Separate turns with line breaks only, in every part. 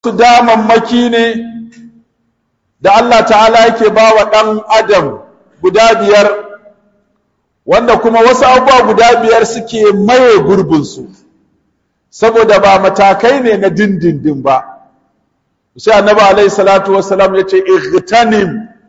su damammaki ne da Allah ta'ala yake ba wa ɗan adam guda biyar wanda kuma wasu abubuwa guda biyar suke maye gurbinsu saboda ba matakai ne na dindindin ba sai annabi alaihi salatu wassalam ya ce igtanim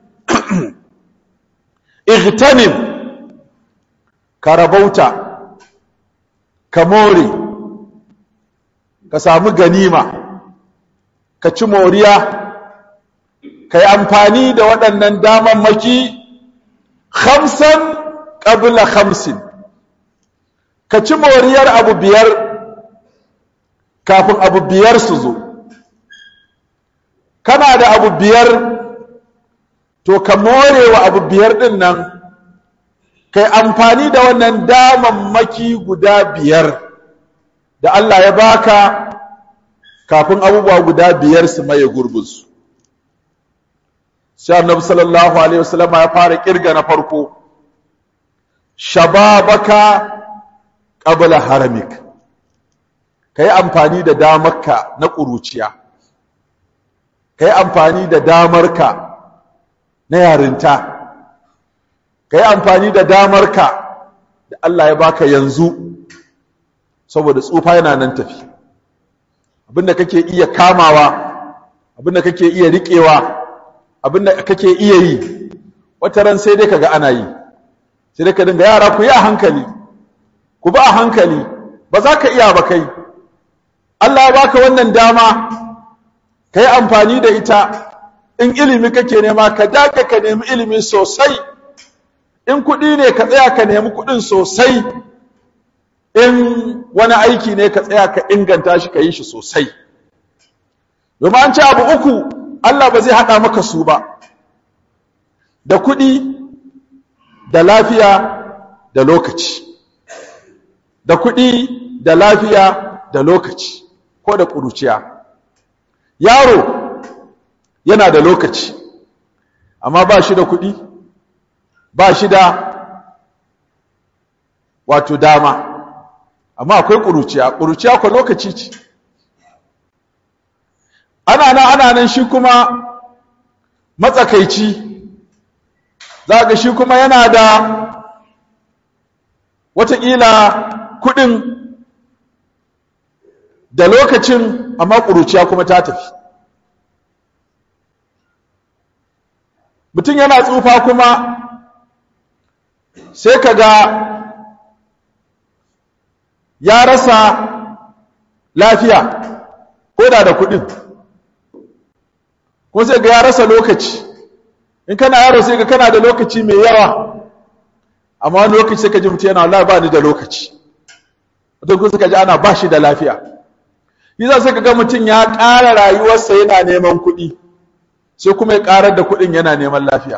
igtanim ka rabauta ka more ka samu ganima ka ci moriya ka yi amfani da waɗannan damammaki hamsan ƙabila hamsin ka ci moriyar abu biyar kafin abu biyar su zo kana da abu biyar to ka more wa abu biyar ɗin nan ka yi amfani da wannan damammaki guda biyar da Allah ya baka kafin abubuwa guda biyar su maye gurbinsu sai annabi sallallahu alaihi wasallam ya fara kirga na farko shababaka qabla haramik kai amfani da damarka na ƙuruciya kai amfani da damarka na yarinta kai amfani da damarka da Allah ya baka yanzu saboda tsufa yana nan tafi abinda kake iya kamawa abinda kake iya riƙewa abinda kake iya yi wata ran sai dai kaga ana yi sai dai ka dinga yara ku yi a hankali ku ba a hankali ba za ka iya ba kai Allah ya baka wannan dama ka yi amfani da ita in ilimi kake nema ka daka ka nemi ilimi sosai in kuɗi ne ka tsaya ka nemi kuɗin sosai in wani aiki ne ka tsaya ka inganta shi ka yi shi sosai domin an ce abu uku Allah ba zai haɗa maka su ba da kuɗi da lafiya da lokaci da kuɗi da lafiya da lokaci ko da ƙuruciya yaro yana da lokaci amma ba shi da kuɗi ba shi da wato dama amma akwai ƙuruciya ƙuruciya ko lokaci ce ana nan ana nan shi kuma matsakaici za ga shi kuma yana da watakila kuɗin da lokacin amma ƙuruciya kuma ta tafi mutum yana tsufa kuma sai ka ga ya rasa lafiya ko da da kuɗin ko sai ga ya rasa lokaci in kana yaro sai ga kana da lokaci mai yawa amma wani lokaci sai ka ji mutum yana wallahi ba ni da lokaci wata kuma suka ji ana ba shi da lafiya yasa sai ka ga mutum ya ƙara rayuwarsa yana neman kuɗi sai kuma ya ƙarar da kuɗin yana neman lafiya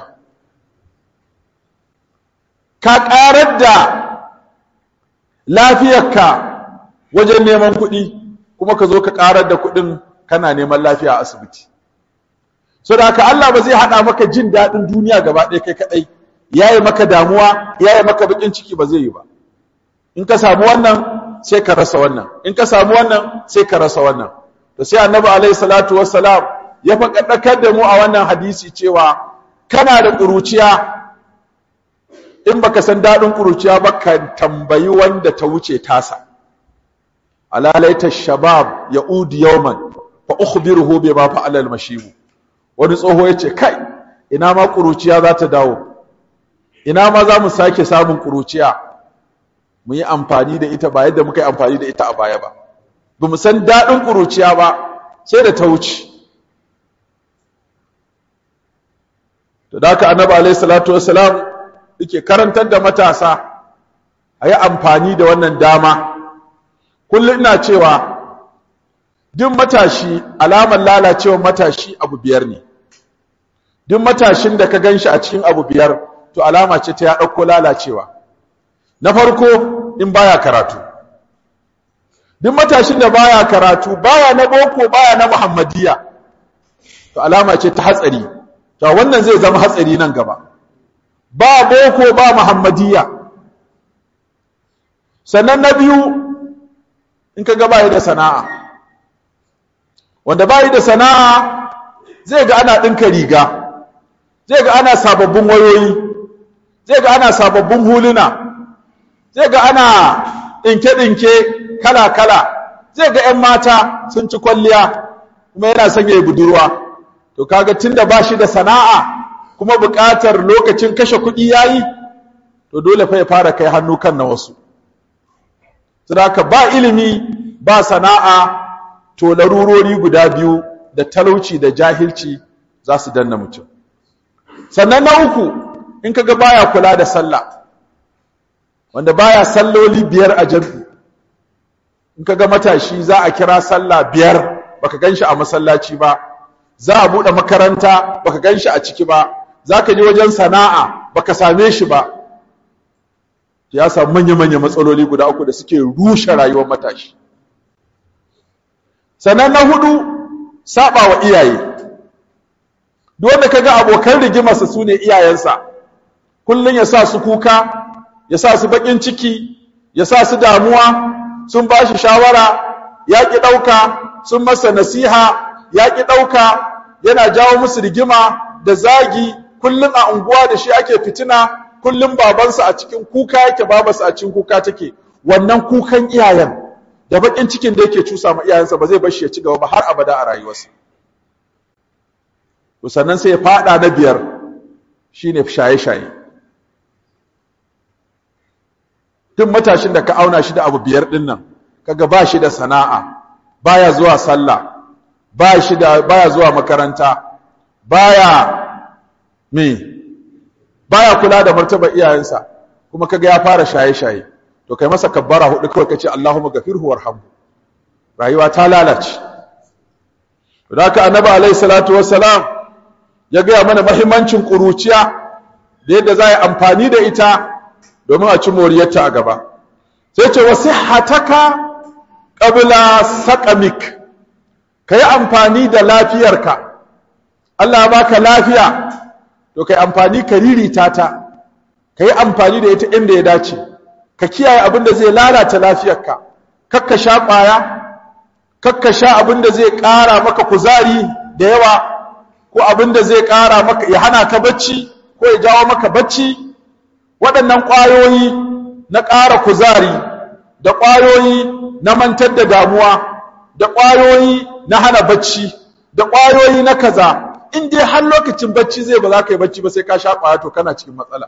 ka ƙarar da lafiyarka wajen neman kuɗi kuma ka zo ka ƙarar da kuɗin kana neman lafiya a asibiti so da haka Allah ba zai haɗa maka jin daɗin duniya gaba ɗaya kai kaɗai ya yi maka damuwa ya yi maka baƙin ciki ba zai yi ba in ka samu wannan sai ka rasa wannan in ka samu wannan sai ka rasa wannan to sai annabi alaihi salatu wassalam ya faɗaɗakar da mu a wannan hadisi cewa kana da ƙuruciya in baka san daɗin ƙuruciya ba ka tambayi wanda ta wuce tasa alalaita shabab ya udi yawman fa ukhbiruhu bima fa'ala al-mashibu wani tsoho ya ce kai ina ma ƙuruciya za ta dawo ina ma za mu sake samun ƙuruciya mu yi amfani da ita ba yadda muka yi amfani da ita a baya ba ba mu san daɗin ƙuruciya ba sai da ta wuce to da haka annabi alaihi salatu wassalam yake karantar da matasa a yi amfani da wannan dama kullum ina cewa duk matashi alamar lalacewar matashi abu biyar ne duk matashin da ka gan shi a cikin abu biyar to alama ce ta ya ɗauko lalacewa na farko in baya karatu duk matashin da baya karatu baya na boko baya na muhammadiya to alama ce ta hatsari to wannan zai zama hatsari nan gaba ba boko ba muhammadiya sannan na biyu in ka gaba da sana'a wanda bayi da sana'a zai ga ana ɗinka riga zai ga ana sababbin wayoyi zai ga ana sababbin huluna zai ga ana ɗinke-ɗinke kala-kala zai ga 'yan mata sun ci kwalliya kuma yana son ya yi budurwa to kaga tunda ba shi da sana'a kuma buƙatar lokacin kashe kuɗi ya yi to dole fa ya fara kai hannu kan na wasu saboda ba ilimi ba sana'a to larurori guda biyu da talauci da jahilci za su danna mutum sannan na uku in kaga baya kula da sallah wanda baya salloli biyar a jam'i in kaga matashi za a kira sallah biyar baka ganshi a masallaci ba za a bude makaranta baka ganshi a ciki ba zaka je wajen sana'a baka same shi ba ya samu manya-manya matsaloli guda uku da suke rushe rayuwar matashi sannan na hudu saba wa iyaye duk wanda kaga abokan rigimarsa su ne iyayensa kullum ya sa su kuka ya sa su bakin ciki ya sa su damuwa sun ba shi shawara ya ƙi ɗauka sun masa nasiha ya ƙi ɗauka yana jawo musu rigima da zagi kullum a unguwa da shi ake fitina kullum babansa a cikin kuka yake babarsa a cikin kuka take wannan kukan iyayen da bakin cikin da yake cusa ma iyayensa ba zai bar shi ya ci gaba ba har abada a rayuwarsa to sannan sai ya fada na biyar shine shaye-shaye duk matashin da ka auna shi da abu biyar din nan kaga ba shi da sana'a baya zuwa sallah ba shi da baya zuwa makaranta baya me baya kula da martaba iyayensa kuma kaga ya fara shaye-shaye to kai masa kabbara hudu kawai kace Allahumma ghafirhu warhamhu rayuwa ta lalace to haka annabi alaihi salatu wassalam ya ga mana muhimmancin kuruciya da yadda za a yi amfani da ita domin a ci moriyarta a gaba sai ce wasihataka qabla saqamik kai amfani da lafiyarka Allah ya baka lafiya to kai amfani ka ririta ta kai amfani da ita inda ya dace ka kiyaye abin da zai lalata lafiyarka kakka sha ƙwaya kakka sha abin da zai ƙara maka kuzari da yawa ko abin da zai ƙara maka ya hana ka bacci ko ya jawo maka bacci waɗannan ƙwayoyi na ƙara kuzari da ƙwayoyi na mantar da damuwa da ƙwayoyi na hana bacci da ƙwayoyi na kaza in dai har lokacin bacci zai ba za ka yi bacci ba sai ka sha ƙwaya to kana cikin matsala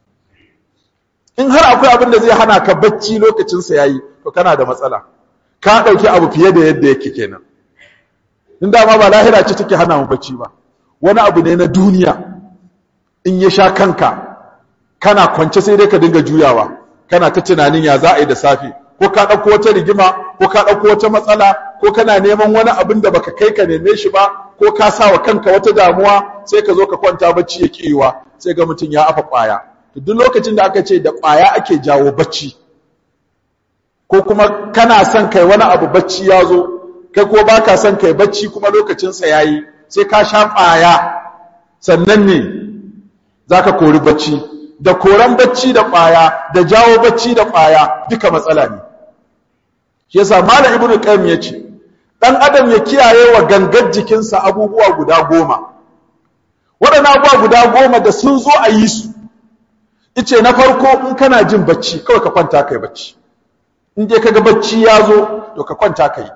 in har akwai abin da zai hana ka bacci lokacinsa ya yi to kana da matsala ka ɗauki abu fiye da yadda yake kenan in dama ba lahira ce take hana mu bacci ba wani abu ne na duniya in ya sha kanka kana kwance sai dai ka dinga juyawa kana ta tunanin ya za a yi da safe ko ka ɗauko wata rigima ko ka ɗauko wata matsala ko kana neman wani abin da baka kai ka neme shi ba ko ka sa wa kanka wata damuwa sai ka zo ka kwanta bacci ya ƙiwa sai ga mutum ya afa ƙwaya to duk lokacin da aka ce da ƙwaya ake jawo bacci ko kuma kana son kai wani abu bacci ya zo kai ko baka son kai bacci kuma lokacinsa ya yi sai ka sha ƙwaya sannan ne za ka kori bacci da koran bacci da ƙwaya da jawo bacci da ƙwaya duka matsala ne shi yasa malam ibnu qayyim yace dan adam ya kiyaye wa gangar jikinsa abubuwa guda goma waɗannan abubuwa guda goma da sun zo a yi su ice na farko in kana jin bacci kawai ka kwanta kai bacci in je kaga bacci ya zo to ka kwanta kai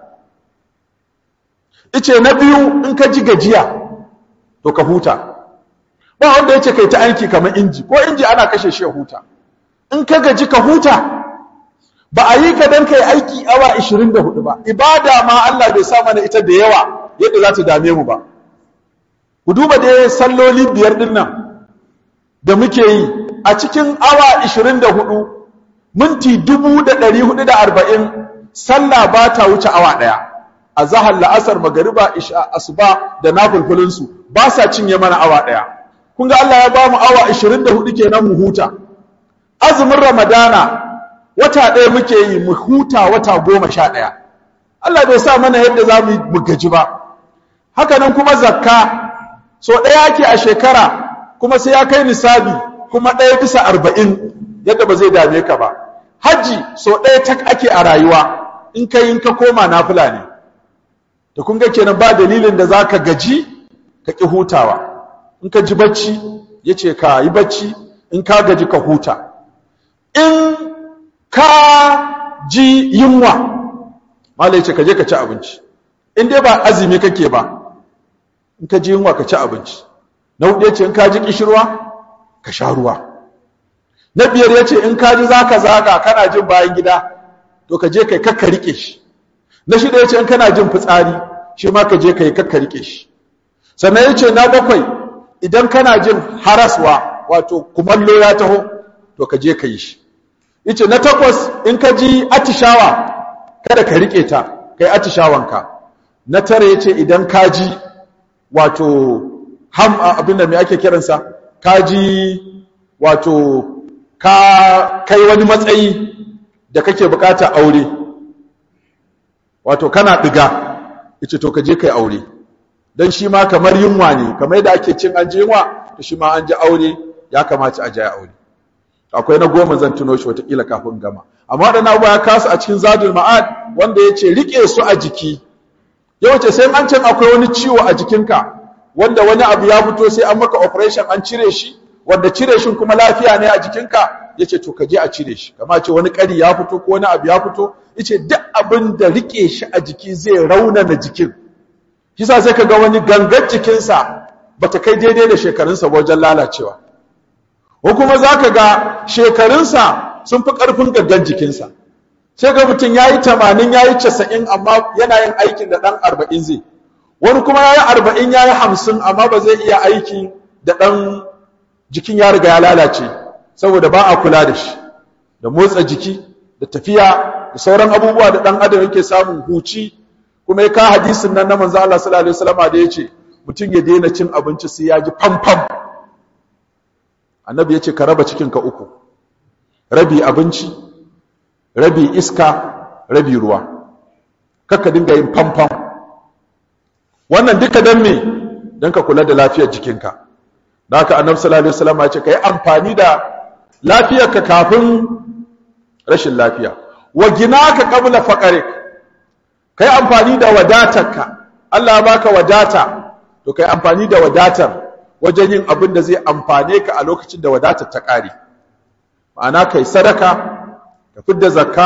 ice na biyu in ka ji gajiya to ka huta ba wanda yace kai ta aiki kamar inji ko inji ana kashe shi ya huta in ka gaji ka huta ba a yi ka dan kai aiki awa 24 ba ibada ma Allah bai sa mana ita da yawa yadda za ta dame mu ba ku duba dai salloli biyar din nan da muke yi a cikin awa 24 minti 1440 sallah ba ta wuce awa daya a zahar la'asar magariba isha asuba da nafulfulin su ba sa cinye mana awa daya kun ga Allah ya ba mu awa 24 kenan mu huta azumin ramadana wata ɗaya muke yi mu huta wata goma sha ɗaya Allah bai sa mana yadda za mu mu gaji ba haka nan kuma zakka so ɗaya ake a shekara kuma sai ya kai nisabi kuma ɗaya bisa arba'in yadda ba zai dame ka ba hajji so ɗaya tak ake a rayuwa in ka yi ka koma nafila ne da kun ga kenan ba dalilin da za ka gaji ka ƙi hutawa in ka ji bacci ya ce ka yi bacci in ka gaji ka huta in ka ji yunwa malai ce ka je ka ci abinci in dai ba azumi kake ba in ka ji yunwa ka ci abinci na hudu ya ce in ka ji kishirwa ka sha ruwa na biyar ya ce in ka ji za ka zaga kana jin bayan gida to ka je kai kakka rike shi na shida ya ce in kana jin fitsari shi ma ka je kai kakka rike shi sannan ya ce na bakwai idan kana jin haraswa wato kumallo ya taho to ka je ka yi shi ya ce na takwas in ka ji atishawa kada ka rike ta kai atishawanka na tara ya ce idan ka ji wato ham abinda mai ake kiransa ka ji wato ka kai wani matsayi da kake bukata aure wato kana diga yace to ka je kai aure dan shi ma kamar yunwa ne kamar yadda ake cin an ji yunwa to shi ma an ji aure ya kamata a je aure akwai na goma zan tuno shi watakila kafin gama amma waɗannan abubuwa ya kasu a cikin zadul ma'ad wanda ya ce riƙe su a jiki yau ce sai an can akwai wani ciwo a jikinka wanda wani abu ya fito sai an maka operation an cire shi wanda cire shi kuma lafiya ne a jikinka yace to ka je a cire shi kama ce wani ƙari ya fito ko wani abu ya fito yace duk abin da rike shi a jiki zai raunana jikin kisa sai ka ga wani gangan jikinsa bata kai daidai da shekarunsa wajen lalacewa ko kuma za ka ga shekarunsa sun fi ƙarfin gangan jikinsa sai ga mutum ya yi tamanin ya yi casa'in amma yana yin aikin da ɗan arba'in zai wani kuma ya yi arba'in ya yi hamsin amma ba zai iya aiki da ɗan jikin ya riga ya lalace saboda ba a kula da shi da motsa jiki da tafiya da sauran abubuwa da ɗan adam yake samun huci kuma ya ka hadisin nan na manzo Allah sallallahu alaihi wasallam da yace mutum ya daina cin abinci sai ya ji famfam annabi yace ka raba cikin ka uku rabi abinci rabi iska rabi ruwa kakka dinga yin famfam wannan duka dan me dan ka kula da lafiyar jikinka da haka annabi sallallahu alaihi wasallam ya ce kai amfani da lafiyarka kafin rashin lafiya wa ginaka qabla faqrik kai amfani da wadatarka Allah ya baka wadata to kai amfani da wadatar wajen yin abin da zai amfane ka a lokacin da wadatar ta kare ma'ana kai sadaka ka fidda zakka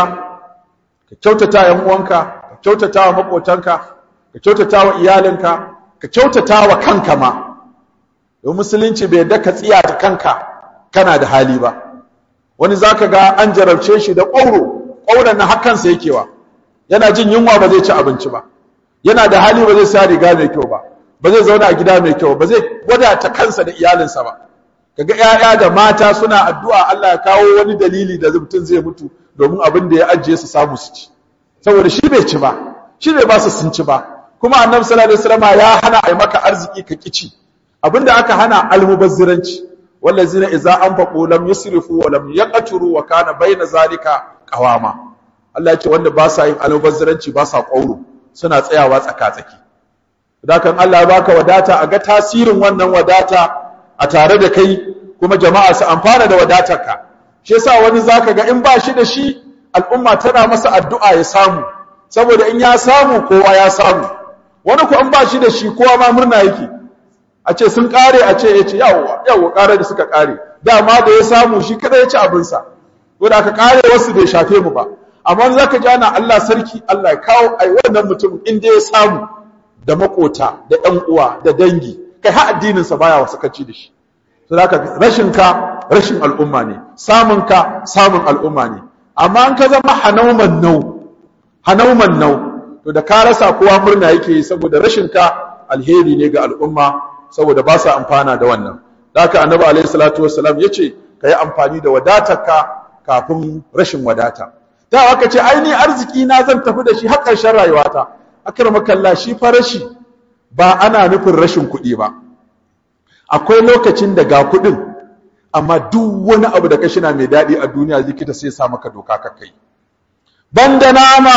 ka kyautata yan uwanka ka kyautata wa makotanka ka kyautata wa iyalinka ka kyautata wa kanka ma don musulunci bai yadda ka tsiya ta kanka kana da hali ba wani zaka ga an jarabce shi da ƙwauro ƙwauron na hakansa yakewa yana jin yunwa ba zai ci abinci ba yana da hali ba zai sa riga mai kyau ba ba zai zauna a gida mai kyau ba zai wadata kansa da iyalinsa ba kaga ƴaƴa da mata suna addu'a Allah ya kawo wani dalili da mutum zai mutu domin abin da ya ajiye su samu su ci saboda shi bai ci ba shi bai ba su sun ci ba kuma annabi sallallahu alaihi wasallam ya hana ai maka arziki ka kici abinda aka hana almubazziranci wallazina idza anfaqu lam yusrifu wa lam yaqturu wa kana baina zalika qawama Allah ya ce wanda ba sa yin almubazziranci ba sa kauro suna tsayawa tsaka-tsaki kan Allah ya baka wadata a ga tasirin wannan wadata a tare da kai kuma jama'a su amfana da wadatarka shi yasa wani zaka ga in ba shi da shi al'umma tana masa addu'a ya samu saboda in ya samu kowa ya samu wani ko in ba shi da shi kowa ma murna yake a ce sun kare a ce ya ce yawwa yawwa kare da suka kare dama da ya samu shi kada ya ci abinsa ko da aka kare wasu bai shafe mu ba amma zaka ji ana Allah sarki Allah ya kawo ai wannan mutum inda ya samu da makota da ƴan uwa da dangi kai har addinin sa baya wasakaci da shi to zaka rashin ka rashin al'umma ne samun ka samun al'umma ne amma an ka zama hanauman nau hanauman nau to da ka rasa kowa murna yake yi saboda rashin ka alheri ne ga al'umma saboda ba sa amfana da wannan haka annabi alaihi salatu wassalam yace kai amfani da wadatarka kafin rashin wadata da aka ce ai ni arziki na zan tafi da shi har ƙarshen rayuwata akramakallah shi fa rashi ba ana nufin rashin kuɗi ba akwai lokacin da ga kuɗin amma duk wani abu da kashi na mai daɗi a duniya likita sai sa maka doka ka kai banda nama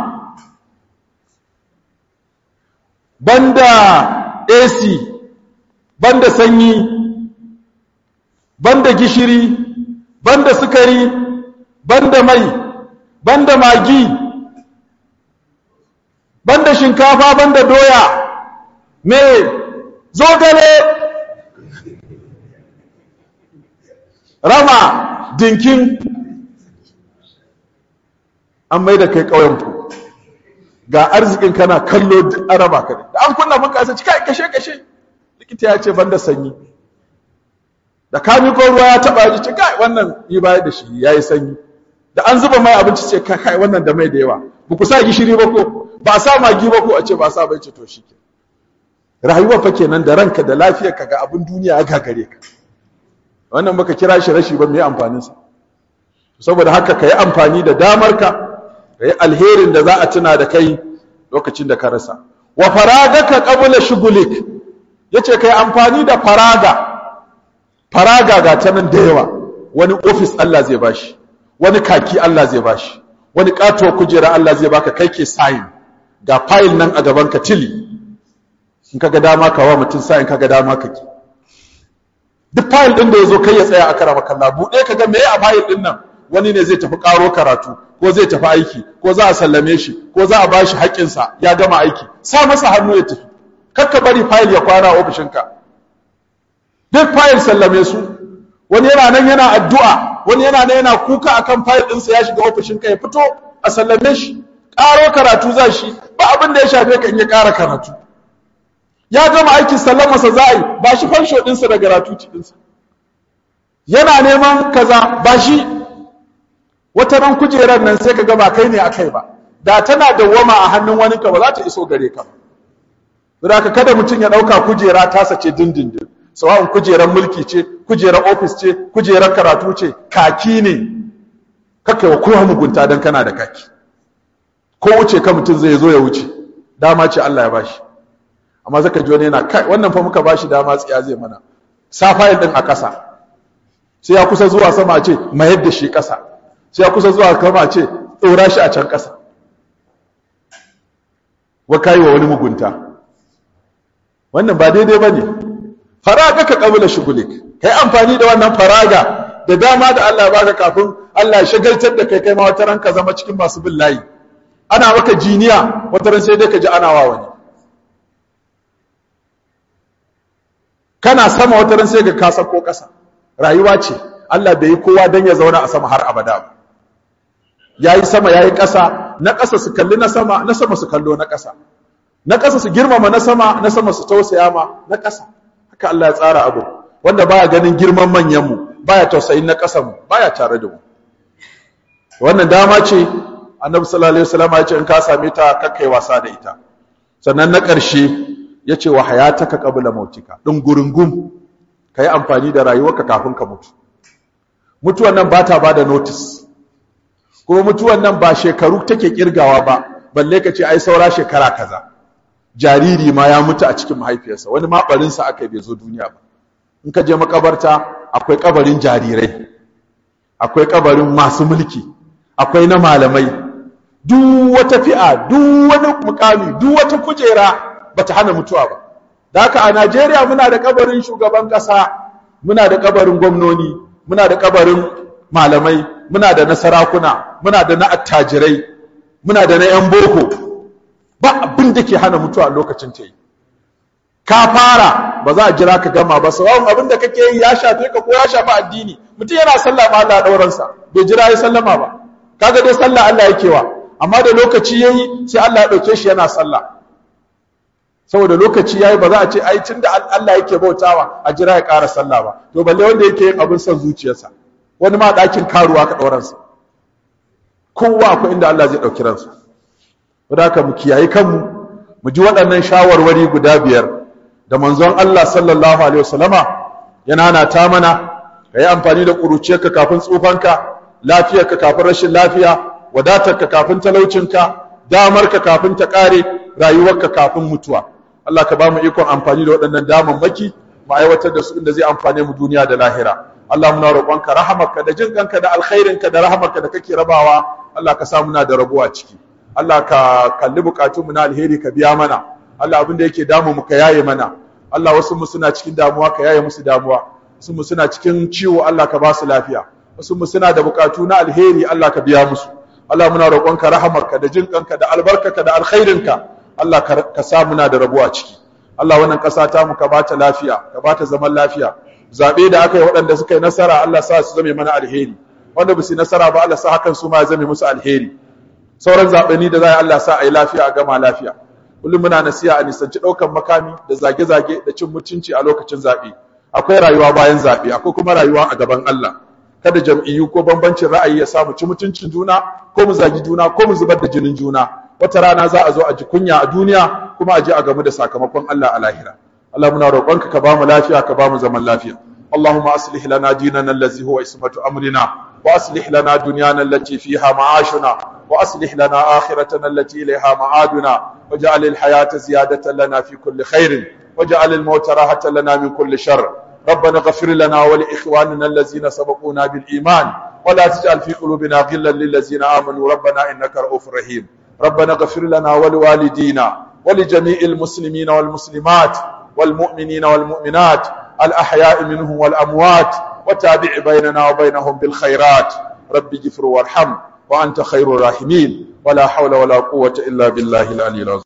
banda AC banda sanyi banda gishiri banda sukari banda mai banda magi banda shinkafa banda doya me zogale rama dinkin an mai da kai ƙauyenku ga arzikin kana kallo duk araba ka da an kunna mun kasa cika kashe kashe likita ya ce banda sanyi da kami ko ruwa ya taba ji ce kai wannan yi bayar da shi yayi sanyi da an zuba mai abinci ce kai kai wannan da mai da yawa ba ku sa gishiri ba ko ba sa magi ba ko a ce ba sa bai ce to shi ke rayuwa fa kenan da ranka da lafiyar ka ga abin duniya ya gagare ka wannan baka kira shi rashi ba me amfanin sa saboda haka kai amfani da damar ka kai alherin da za a tuna da kai lokacin da ka rasa wa faragaka qabla shugulik yace kai amfani da faraga faraga ga ta nan da yawa wani ofis Allah zai bashi wani kaki Allah zai bashi wani kato kujera Allah zai baka kai ke sign ga file nan a gaban ka tili in kaga dama ka wa mutum sign kaga dama ka ki duk file din da yazo kai ya tsaya a karama kalla bude kaga me a file din nan wani ne zai tafi karo karatu ko zai tafi aiki ko za a sallame shi ko za a bashi haƙƙinsa ya gama aiki sa masa hannu ya tafi kakka bari file ya kwana a ofishinka duk fayil sallame su wani yana nan yana addu'a wani yana nan yana kuka akan fayil ɗinsa ya shiga ofishin ka ya fito a sallame shi ƙaro karatu za shi ba abin da ya shafe ka in ya ƙara karatu ya gama aikin sallamarsa za a yi ba shi fansho ɗinsa da gratuity ɗinsa yana neman kaza ba shi wata ran kujerar nan sai ka ga ba kai ne akai ba da tana dawwama a hannun wani ka ba za ta iso gare ka ba saboda kada mutum ya ɗauka kujera tasa ce dindindin sawa'un kujerar mulki ce kujerar ofis ce kujerar karatu ce kaki ne kaka wa kowa mugunta don kana da kaki ko wuce ka mutum zai zo ya wuce dama ce Allah ya bashi amma zaka ji wani yana kai wannan fa muka bashi dama tsiya zai mana sa fayil din a ƙasa sai ya kusa zuwa sama ce mayar da shi ƙasa sai ya kusa zuwa sama ce tsora shi a can ƙasa wa kai wa wani mugunta wannan ba daidai ba ne faraga ka kabula shugulik kai amfani da wannan faraga da dama da Allah ya baka kafin Allah ya shagaltar da kai kai ma wata ranka zama cikin masu bin layi ana maka jiniya wata ran sai dai ka ji ana wa wani kana sama wata ran sai ka kasa ko ƙasa rayuwa ce Allah bai yi kowa dan ya zauna a sama har abada ba yayi sama yayi ƙasa na ƙasa su kalli na sama na sama su kallo na ƙasa na ƙasa su girmama na sama na sama su tausaya ma na ƙasa haka Allah ya tsara abu wanda baya ganin girman manyan mu baya tausayin na ƙasan mu baya tare da mu wannan dama ce annabi sallallahu alaihi wasallam ya ce in ka same ta kakkai wasa da ita sannan na ƙarshe ya ce wa hayataka qabla mautika din gurungum kai amfani da rayuwarka kafin ka mutu mutuwan nan ba ta bada notice kuma mutuwan nan ba shekaru take kirgawa ba balle ka ce ai saura shekara kaza jariri ma ya mutu a cikin mahaifiyarsa wani ma barinsa aka bai zo duniya ba in ka je makabarta akwai kabarin jarirai akwai kabarin masu mulki akwai na malamai duk wata fi'a duk wani mukami duk wata kujera bata hana mutuwa ba da haka a Najeriya muna da kabarin shugaban kasa muna da kabarin gwamnoni muna da kabarin malamai muna da na sarakuna muna da na attajirai muna da na yan boko ba abin da ke hana mutuwa a lokacin ta yi ka fara ba za a jira ka gama ba sawa'un abin da kake yi ya shafe ka ko ya shafi addini mutum yana sallah ma Allah dauransa bai jira ya sallama ba kaga dai sallah Allah yake wa amma da lokaci yayi sai Allah ya dauke shi yana sallah saboda lokaci yayi ba za a ce ai tunda Allah yake bautawa a jira ya ƙara sallah ba to balle wanda yake yin abin son zuciyarsa wani ma ɗakin karuwa ka ɗauransa kowa akwai inda Allah zai ɗauki ransa wadda haka mu kiyaye kanmu mu ji waɗannan shawarwari guda biyar da manzon Allah sallallahu alaihi wasallama yana na ta mana ka yi amfani da ƙuruciyarka kafin tsufanka lafiyarka kafin rashin lafiya wadatarka kafin talaucinka damarka kafin ta ƙare rayuwarka kafin mutuwa Allah ka ba mu ikon amfani da waɗannan damammaki mu aiwatar da su inda zai amfane mu duniya da lahira Allah muna roƙonka rahamarka da jin kanka da alkhairinka da rahamarka da kake rabawa Allah ka sa muna da rabuwa ciki Allah ka kalli bukatun mu na alheri ka biya mana Allah abin da yake damu mu ka yaye mana Allah wasu mu suna cikin damuwa ka yaye musu damuwa wasu mu suna cikin ciwo Allah ka ba su lafiya wasu mu suna da bukatu na alheri Allah ka biya musu Allah muna roƙonka rahamarka da jinƙanka da albarkarka da alkhairinka Allah ka sa muna da rabo a ciki Allah wannan ƙasa ta mu ka bata lafiya ka bata zaman lafiya zaɓe da aka yi waɗanda suka yi nasara Allah sa su zame mana alheri wanda ba su yi nasara ba Allah sa hakan su ma ya zame musu alheri sauran zaɓeni da za a Allah sa a yi lafiya a gama lafiya kullum muna nasiha a nisanci ɗaukan makami da zage-zage da cin mutunci a lokacin zaɓe akwai rayuwa bayan zaɓe akwai kuma rayuwa a gaban Allah kada jam'iyyu ko bambancin ra'ayi ya samu ci mutuncin juna ko mu zagi juna ko mu zubar da jinin juna wata rana za a zo a ji kunya a duniya kuma a je a gamu da sakamakon Allah a lahira Allah muna roƙonka ka ba mu lafiya ka ba mu zaman lafiya اللهم أصلح لنا ديننا الذي هو اسمة أمرنا وأصلح لنا دنيانا التي فيها معاشنا وأصلح لنا آخرتنا التي إليها معادنا واجعل الحياة زيادة لنا في كل خير واجعل الموت راحة لنا من كل شر ربنا اغفر لنا ولإخواننا الذين سبقونا بالإيمان ولا تجعل في قلوبنا غلا للذين آمنوا ربنا إنك رؤوف رحيم ربنا اغفر لنا ولوالدينا ولجميع المسلمين والمسلمات والمؤمنين والمؤمنات الأحياء منهم والأموات وتابع بيننا وبينهم بالخيرات رب اغفر وارحم وأنت خير الراحمين ولا حول ولا قوة إلا بالله العلي العظيم